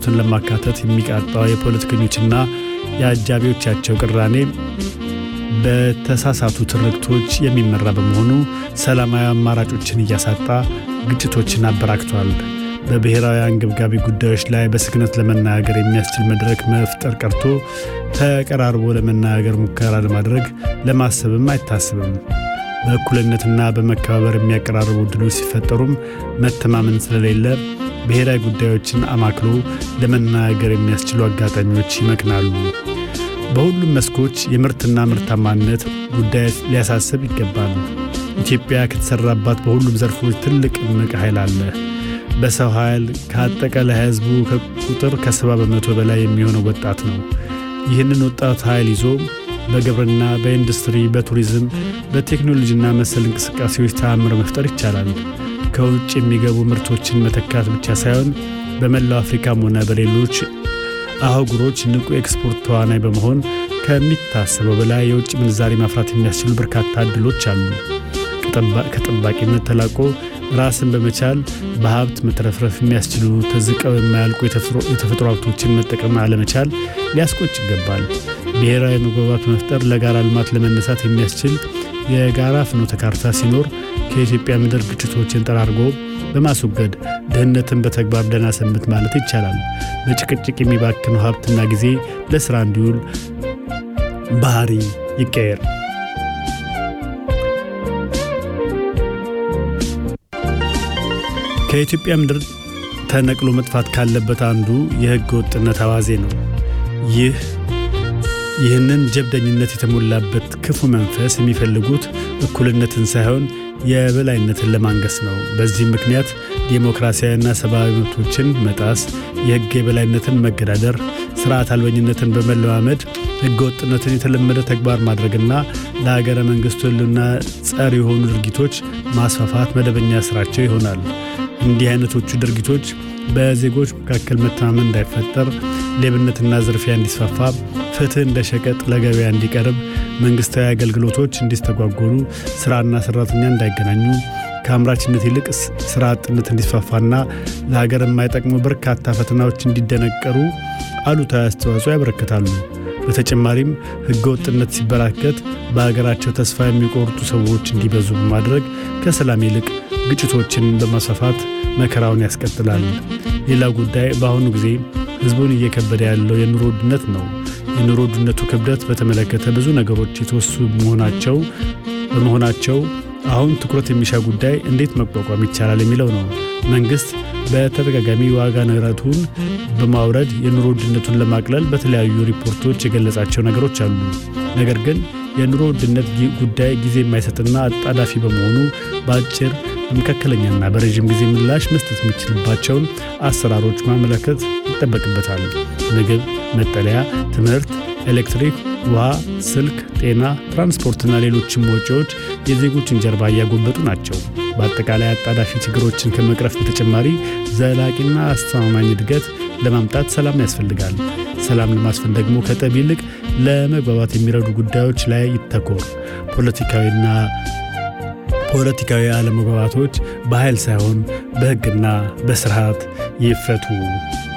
ሃይማኖትን ለማካተት የሚቃጣው የፖለቲከኞችና የአጃቢዎቻቸው ቅራኔ በተሳሳቱ ትርክቶች የሚመራ በመሆኑ ሰላማዊ አማራጮችን እያሳጣ ግጭቶችን አበራክቷል። በብሔራዊ አንገብጋቢ ጉዳዮች ላይ በስክነት ለመናገር የሚያስችል መድረክ መፍጠር ቀርቶ ተቀራርቦ ለመናገር ሙከራ ለማድረግ ለማሰብም አይታስብም። በእኩልነትና በመከባበር የሚያቀራርቡ ዕድሎች ሲፈጠሩም መተማመን ስለሌለ ብሔራዊ ጉዳዮችን አማክሎ ለመናገር የሚያስችሉ አጋጣሚዎች ይመክናሉ። በሁሉም መስኮች የምርትና ምርታማነት ጉዳይ ሊያሳስብ ይገባል። ኢትዮጵያ ከተሰራባት በሁሉም ዘርፎች ትልቅ እምቅ ኃይል አለ። በሰው ኃይል ከአጠቃላይ ሕዝቡ ቁጥር ከሰባ በመቶ በላይ የሚሆነው ወጣት ነው። ይህንን ወጣት ኃይል ይዞ በግብርና፣ በኢንዱስትሪ፣ በቱሪዝም፣ በቴክኖሎጂና መሰል እንቅስቃሴዎች ተአምር መፍጠር ይቻላል። ከውጭ የሚገቡ ምርቶችን መተካት ብቻ ሳይሆን በመላው አፍሪካም ሆነ በሌሎች አህጉሮች ንቁ ኤክስፖርት ተዋናይ በመሆን ከሚታሰበው በላይ የውጭ ምንዛሪ ማፍራት የሚያስችሉ በርካታ ዕድሎች አሉ። ከጠባቂነት ተላቆ ራስን በመቻል በሀብት መትረፍረፍ የሚያስችሉ ተዝቀው የማያልቁ የተፈጥሮ ሀብቶችን መጠቀም አለመቻል ሊያስቆጭ ይገባል። ብሔራዊ መግባባት መፍጠር ለጋራ ልማት ለመነሳት የሚያስችል የጋራ ፍኖተ ካርታ ሲኖር ከኢትዮጵያ ምድር ግጭቶችን ጠራርጎ በማስወገድ ድህነትን በተግባር ደህና ሰንብት ማለት ይቻላል። በጭቅጭቅ የሚባክነው ሀብትና ጊዜ ለሥራ እንዲውል ባህሪ ይቀየር። ከኢትዮጵያ ምድር ተነቅሎ መጥፋት ካለበት አንዱ የሕገ ወጥነት አዋዜ ነው። ይህ ይህንን ጀብደኝነት የተሞላበት ክፉ መንፈስ የሚፈልጉት እኩልነትን ሳይሆን የበላይነትን ለማንገስ ነው። በዚህም ምክንያት ዴሞክራሲያዊና ሰብአዊ መብቶችን መጣስ፣ የሕግ የበላይነትን መገዳደር፣ ስርዓት አልበኝነትን በመለማመድ ሕገ ወጥነትን የተለመደ ተግባር ማድረግና ለሀገረ መንግሥቱ ሕልውና ጸር የሆኑ ድርጊቶች ማስፋፋት መደበኛ ስራቸው ይሆናል። እንዲህ አይነቶቹ ድርጊቶች በዜጎች መካከል መተማመን እንዳይፈጠር፣ ሌብነትና ዝርፊያ እንዲስፋፋ፣ ፍትህ እንደ ሸቀጥ ለገበያ እንዲቀርብ፣ መንግሥታዊ አገልግሎቶች እንዲስተጓጎሉ፣ ሥራና ሠራተኛ እንዳይገናኙ፣ ከአምራችነት ይልቅ ሥራ አጥነት እንዲስፋፋና ለሀገር የማይጠቅሙ በርካታ ፈተናዎች እንዲደነቀሩ አሉታዊ አስተዋጽኦ ያበረክታሉ። በተጨማሪም ሕገ ወጥነት ሲበራከት በሀገራቸው ተስፋ የሚቆርጡ ሰዎች እንዲበዙ በማድረግ ከሰላም ይልቅ ግጭቶችን በማስፋፋት መከራውን ያስቀጥላል። ሌላው ጉዳይ በአሁኑ ጊዜ ሕዝቡን እየከበደ ያለው የኑሮ ውድነት ነው። የኑሮ ውድነቱ ክብደት በተመለከተ ብዙ ነገሮች የተወሱ መሆናቸው በመሆናቸው አሁን ትኩረት የሚሻ ጉዳይ እንዴት መቋቋም ይቻላል የሚለው ነው። መንግሥት በተደጋጋሚ ዋጋ ንረቱን በማውረድ የኑሮ ውድነቱን ለማቅለል በተለያዩ ሪፖርቶች የገለጻቸው ነገሮች አሉ። ነገር ግን የኑሮ ውድነት ጉዳይ ጊዜ የማይሰጥና አጣዳፊ በመሆኑ በአጭር በመካከለኛና በረዥም ጊዜ ምላሽ መስጠት የሚችልባቸውን አሰራሮች ማመለከት ይጠበቅበታል። ምግብ፣ መጠለያ፣ ትምህርት፣ ኤሌክትሪክ፣ ውሃ፣ ስልክ፣ ጤና፣ ትራንስፖርትና ሌሎችም ወጪዎች የዜጎችን ጀርባ እያጎበጡ ናቸው። በአጠቃላይ አጣዳፊ ችግሮችን ከመቅረፍ በተጨማሪ ዘላቂና አስተማማኝ እድገት ለማምጣት ሰላም ያስፈልጋል። ሰላም ለማስፈን ደግሞ ከጠብ ይልቅ ለመግባባት የሚረዱ ጉዳዮች ላይ ይተኮር። ፖለቲካዊና ፖለቲካዊ አለመግባባቶች በኃይል ሳይሆን በሕግና በስርዓት ይፈቱ።